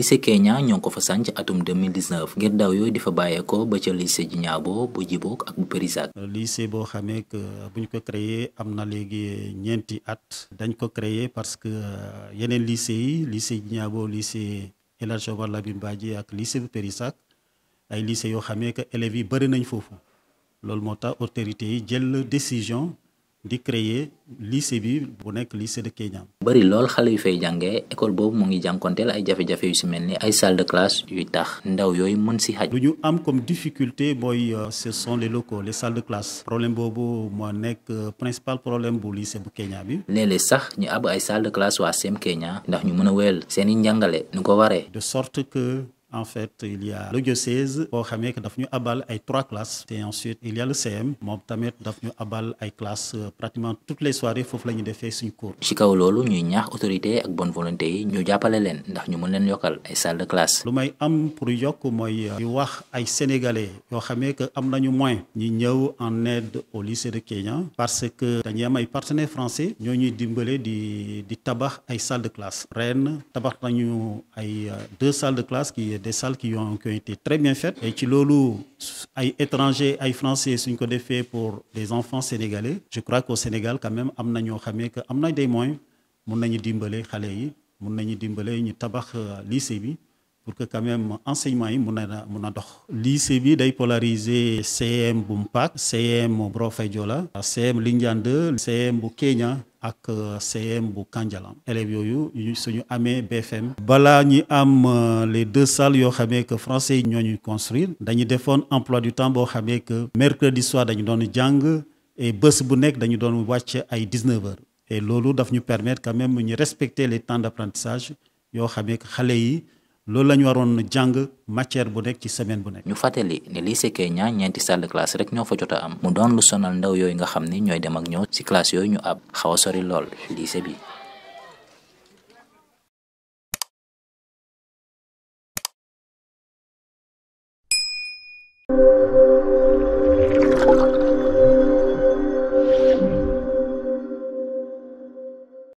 lycée Kenya ñoo ko fa sànc atum 2019 ngir daw yooyu di fa bàyyeekoo ba ca lycée Djignabo bu Djibok ak bu Périssac. lycée boo xamee que bu ñu ko créé am na léegi ñeenti at dañ ko créé parce que yeneen lycée yi lycée Djignabo lycée El Hadj Omar Lamine Badji ak lycée bu Périssac ay lycée yoo xamee que élèves yi bëri nañ foofu loolu moo tax autorités yi jël décision. di créer lycée bi bu nekk lycée de Kenya. bari lool xale yu fay jàngee école boobu mu ngi jànkonteel ay jafe-jafe yu si mel ni ay salle de classe yuy tax ndaw yooyu mën si xaj. lu ñu am comme difficulté mooy ce sont les locaux les salles de classe. problème boobu moo nekk principal problème bu lycée bu Kenya bi. léeg-léeg sax ñu ab ay salle de classe waa CEM Kenya ndax ñu mën a wéyal seen i njàngale nu ko waree. de sorte que. en fait il y a le diocèse boo xamee que daf ñu abal ay trois classes et ensuite il y a le CM moom tamit daf ñu abal ay classes pratiquement toutes les soirées foofu la ñu defee suñu cours. ci kaw loolu ñuy ñaax autorité ak bonne volonté yi ñu jàppale leen ndax ñu mën leen yokkal ay salle de classe. lu may am pour yokk mooy di wax ay sénégalais yoo xamee que am nañu moyen ñi ñëw en aide au lycée de Kenya parce que dañuy am ay partenaires français ñoo ñuy dimbale di di tabax ay salles de classe ren tabax nañu ay deux salles de classe qui des salles qui ont, qui ont été très bien faites et ci loolu ay étrangers ay français suñ ko defee pour des enfants sénégalais je crois qu'au Sénégal quand même am na ñoo xamee que am na des moyens mun nañu dimbale xale yi mun nañu dimbale ñu tabax lycée bi pour que quand même enseignement yi mun na mun a dox. lycée bi day polariser CM bu Mpaak CM bu Brofadiola CM Lindiane 2 CM bu Kenya. ak CM bu Kandialam élèves yooyu suñu amee BFM balaa ñi am les deux salles yoo xamee que français yi ñoo ñuy construire dañu defoon emploi du temps boo xamee que mercredi soir dañu doon jàng et bés bu nekk dañu doon wàcc ay 19 heures et loolu daf ñu permettre quand même ñu respecter les temps d'apprentissage yoo xamee que xale yi loolu la ñu waroon jàng matière bu nekk ci semaine bu nekk. ñu fàttali ne lycée Kenya ñeenti salle de classe rek ñoo fa jot a am mu doon lu sonal ndaw yooyu nga xam ni ñooy dem ak ñëw ci classe yooyu ñu ab xaw a sori lool lycée bi. thank you